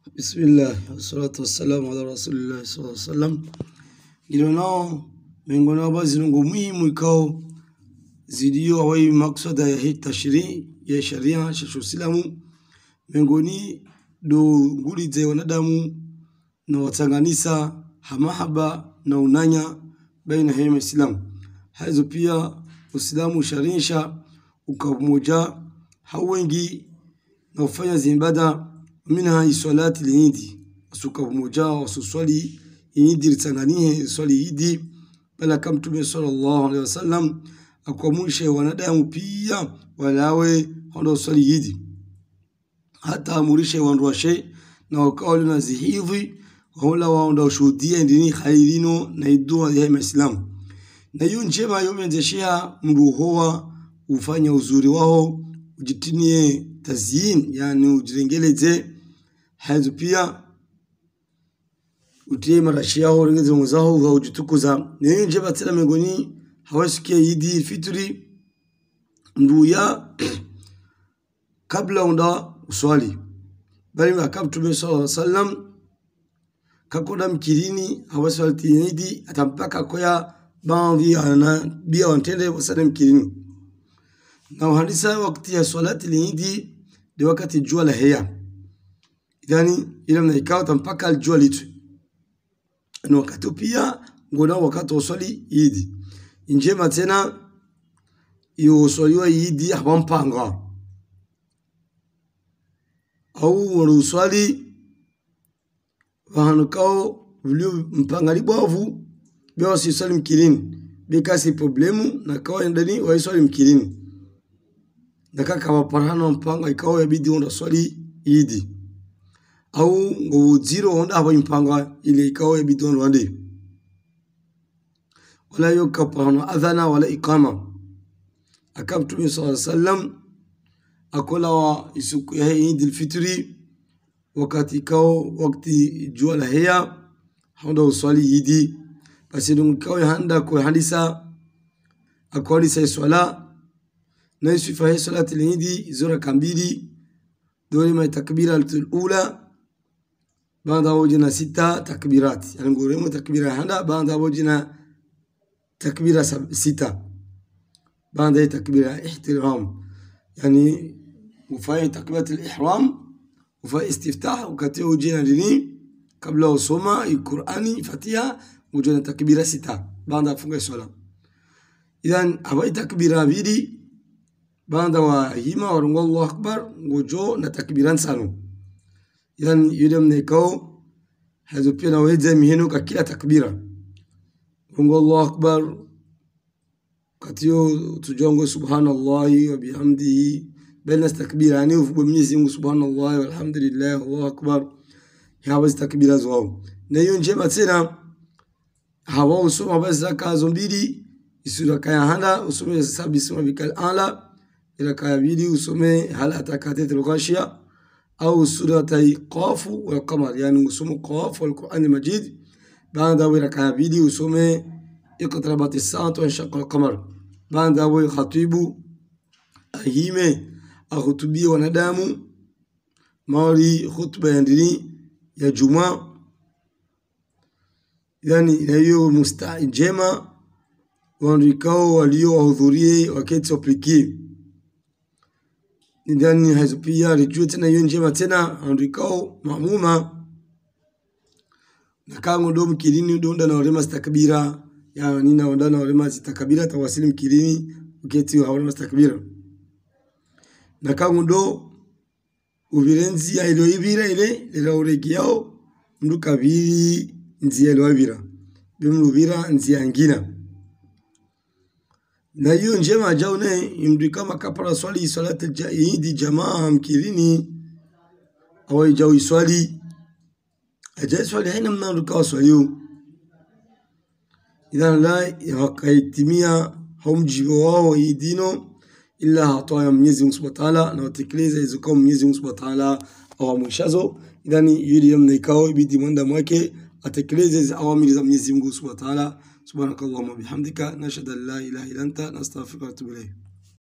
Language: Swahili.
Bismillah wassalatu wassalamu ala rasulillah sallallahu alaihi wasallam ngilo nao miongoni mwa zinungu muhimu ikao zidio awai maksada ya hii tashri ya sharia shashu silamu miongoni do nguli za wanadamu na watanganisa hamahaba na unanya baina ya Islam hazo pia Uislamu sharinsha ukamoja hawengi na ufanya zimbada minha isolati liidi wasuka pamoja wasuswali idi litanganie swali idi bala kama mtume sallallahu alaihi wasallam akuamshe wanadamu pia walawe hondo swali idi hata amurishe wanduashe na wakawa na zihidhi wala waonda ushuhudia ndini khairino na idua ya Islam na hiyo njema yomenzeshea mruhoa ufanya uzuri wao ujitinie tazyin yani ujirengeleze hazo pia utie marashi yao rengeze mwenzao wa ujitukuza na hiyo njema tena miongoni hawasikia idi fitri nduya kabla unda uswali bali akamtume sallallahu alaihi wasallam kakoda mkirini hawaswali idi atampaka koya baadhi ana bia wantende wasale mkirini na uhandisa wakati ya swalati liidi ni wakati jua la heya yani ile mnaikao mpaka jua litu ni wakati pia ngona wakati wa swali idi njema tena iyo swaliwa idi hawampanga au waruswali wahanukao vilio mpanga libwavu bia wasiswali mkirini bikasi problemu na kawa ndani waiswali mkirini nakaka waparhana mpanga ikawa yabidi onda swali idi au ngo zero onda haba impanga ile ikawa yabidi onda wande wala yoka parhana adhana wala iqama akam tumi sallallahu alaihi wasallam akola wa isuku ya idi alfitri wakati ikawa wakati jua la heya honda uswali idi basi dungu ikawa handa kwa hadisa akwali sai swala na yusufa hii salati lindi zura kambili dole ma takbira al-ula baada wajina sita takbirat yani nguremo takbira handa baada wajina takbira sita baada takbira ihtiram yani ufanye takbirat al-ihram ufanye istiftah wakati wajina dini kabla usoma al-Qur'ani Fatiha wajina takbira sita baada funga swala idhan hawa takbira mbili baada wa hima warungu Allahu akbar ngojo na takbiran sano yani yule mnekao hazo pia na weze miheno ka kila takbira rungu Allahu akbar katio tujongo subhanallahi wa bihamdihi bena takbira yani ufu Mwenyezi Mungu subhanallahi walhamdulillah Allahu akbar hawa takbira zao na hiyo njema tena hawa usoma basi zakazo mbili isura kaya handa usome sabi sima bikal ala raka ya pili usome hal atakatit al-ghashiya au suratai qaf wal qamar yani usome qaf wal Qur'an al-Majid baada ya raka ya pili usome iqtarabat as-sa'atu wa inshaqa al-qamar baada ya khatibu ahime ahutubia wanadamu mali khutba ya dini ya Jumaa yani ina hiyo mustajema waandikao waliowahudhurie wakati waplikie ndani hazo pia alijua tena hiyo njema tena andikao maamuma na kango ndo mkilini donda na walema stakbira ya nina onda na walema stakbira tawasili mkilini uketi hawalema stakbira na kango ndo ubirenzi ya ilo ibira ile ila uregiao mdu kabiri nzia ilo ibira bimrubira nzia ngina na hiyo njema jaune imri kama kapara swali salati idi jamaa mkirini awai jau iswali aja swali haina mna rukawa swali idhan la wakaitimia haumjibu wao idino illa hatoya Mwenyezi Mungu Subhanahu wa Ta'ala na watekeleza hizo kwa Mwenyezi Mungu Subhanahu wa Ta'ala awamwishazo idhan yuli yamna ikao ibidi mwanda mwake atekeleze hizo awamiri za Mwenyezi Mungu Subhanahu wa Ta'ala سبحانك اللهم وبحمدك نشهد ان لا اله الا انت نستغفرك ونتوب اليك